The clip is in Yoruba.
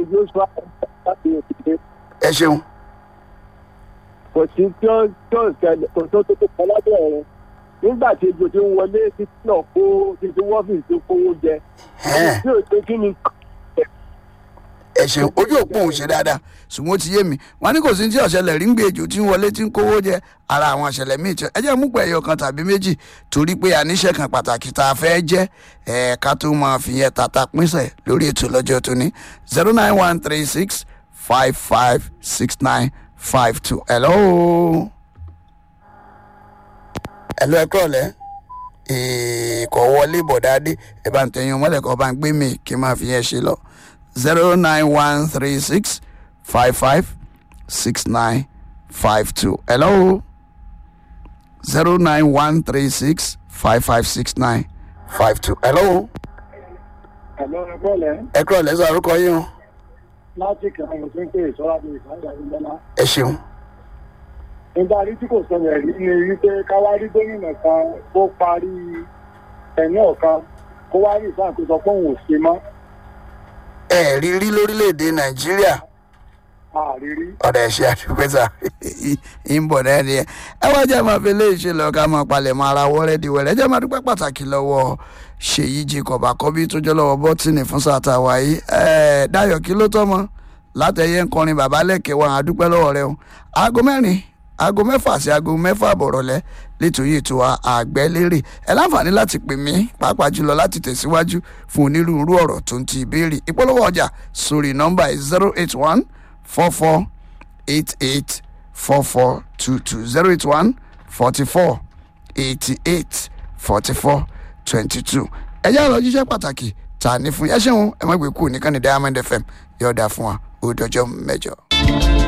joshua láti òkèèrè ẹ ṣeun kò sí tí ó tí ó ṣẹlẹ̀ kò tó tó tó kọ lábẹ́ rẹ̀ nígbà tí ejò ti ń wọlé títí náà kó títí wọ́fìn tó kówó jẹ Ẹ̀hẹ́n. tí ò ṣe kí ni ẹ ṣeun ojú òpó òun ṣe dáadáa ṣùgbọ́n ó ti yé mi wọn ní kò sí tí ọ̀ṣẹlẹ̀ rí ń gbé ejò tí ń wọlé tí ń kówó jẹ ara àwọn ọ̀ṣẹlẹ̀ míì tí ẹ jẹ́ mú pẹ̀ ẹyọ kan tàbí méjì torí pé àníṣe kan pàtàkì tá a fẹ́ jẹ́ ẹ̀ẹ́ká tó máa fi yẹn tata pínṣẹ̀ lórí ètò lọ́jọ́ tó ní zero nine one three six five five six nine five two hello. hello ẹ kúrọ̀lẹ́ ìkọ̀ wọlé bọ̀dáadé ẹ bá ń tẹ̀yìn mọ́lẹ̀ kọ́ bá ń gbé mi kí n máa fi yẹn ṣe lọ zero nine one three six five five six nine five two. Hello. zero nine one three six five five six nine five two. Hello. ẹ̀lọ́ ẹ̀kọ́lẹ̀ ẹ kúrò lẹ́sọ̀ àrùkọ yín o. láti kàn án tó ń pè sọ́ra bí ìsáyà ìjọba. ẹ ṣeun. nígbà rí tí kò sọ̀rọ̀ rí ni wípé káwárí gómìnà kan tó parí ẹ̀yìn ọ̀kan kó wá rí ìsàkóso pé òun ò ṣe mọ́ ẹ rí rí lórílẹ̀‐èdè nàìjíríà àrírí. ọ̀dà ẹ̀ṣẹ̀ àdúgbẹ́sà ń bọ̀ náà ni ẹ ẹ wá jẹ́ máa fi léèṣẹ́ lọ ká máa palẹ̀ mọ́ ara wọ́rẹ́ di wẹ̀rẹ́ jẹ́ máa dúpẹ́ pàtàkì lọ́wọ́ ṣèyí jacob àkọ́bí tó jẹ́ lọ́wọ́ bọ́tìnì fún sàtà wáyé ẹ̀ dáyọ̀ kí ló tọ́mọ látẹ̀yẹ ń kọrin bàbá lẹ́kẹ̀ẹ́ wa àdúpẹ́ lọ́wọ́ rẹ o aago mẹ́rin aago mẹ́fà sí aago mẹ́fà bọ̀rọ̀lẹ́ nítorí ètò àgbẹ̀lérè ẹ láǹfààní láti pè mí pàápàá jùlọ láti tẹ̀síwájú fún onírúurú ọ̀rọ̀ tó ń ti ìbéèrè ìpolówó ọjà sórí nọ́mbà zero eight one four four eight eight four four two two zero eight one forty four eighty eight forty four twenty two ẹ jẹ́ àlọ́ jíṣẹ́ pàtàkì tà ní fún yẹ́sẹ̀ wọn ẹ má gbé kú nìkan ní diamond fm yọ̀ọ̀dà fún wa ó dọjọ́ mẹ́jọ.